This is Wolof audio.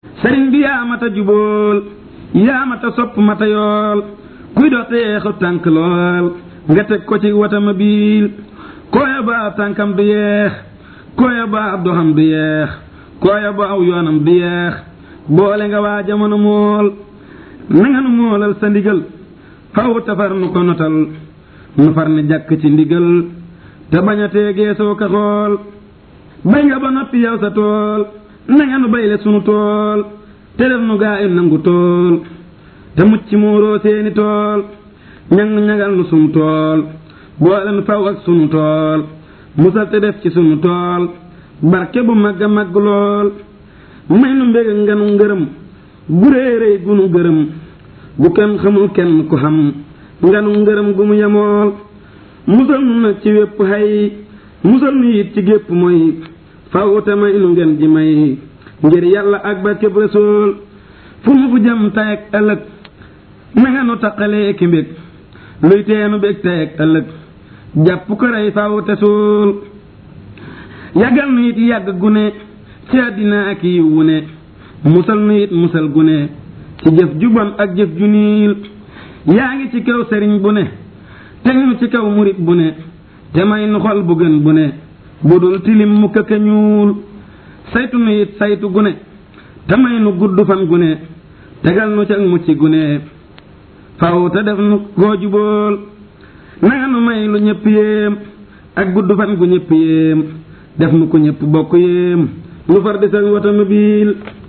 sëriñ bi yaa mata jubóol yaa mata sopp mata yool kuy dox te yeexu tànk lool nga teg ko ci watama biil kooya ba ab tànkam du yeex kooya ba ab doxam du yeex kooya ba aw yoonam du yeex boole nga waa jamono mool nanga nu moolal sa ndigal faw tafar nu ko notal nu far ni jàkk ci ndigal te bañ a teegee soo ka xool bay nga ba noppi yow sa tool nanga nu bayle sunu tool te def nu gaa yi nangu tool te mucc muuroo seeni tool ñang ñagal nu sunu tool boole nu faw ak sunu tool musal te def ci sunu tool barke bu magga magg lool may nu mbég nga nu ngërëm gu réeréy gu nu gërëm gu kenn xamul kenn ku xam nga nu ngërëm gu mu yemool musal nu nag ci wépp xay musal nu it ci gépp mooy faw te may nu ngeen ji may ngir yàlla ak ba kéb rasool fu mu fu jëm tay ak ëllëg na nga nu taqalee ki mbég luy teenu bég tay ak ëllëg jàpp ko rey faw te suul yàggal nu it yàgg gune ci àddina ak yiw wu ne musal nu it musal gune ci jëf ju bon ak jëf ju niil yaa ngi ci kaw sëriñ bu ne teg nu ci kaw murit bu ne te may nu xol bu gën bu ne bu dul tilim mu këkka ñuul saytu nu it saytu gune te may nu gudd fan gune tegal nu ca mucc gune faw te def nu koo jubool nanga nu may lu ñëpp yéem ak gudd fan gu ñëpp yéem def nu ko ñëpp bokk yéem nu far di sa watama biil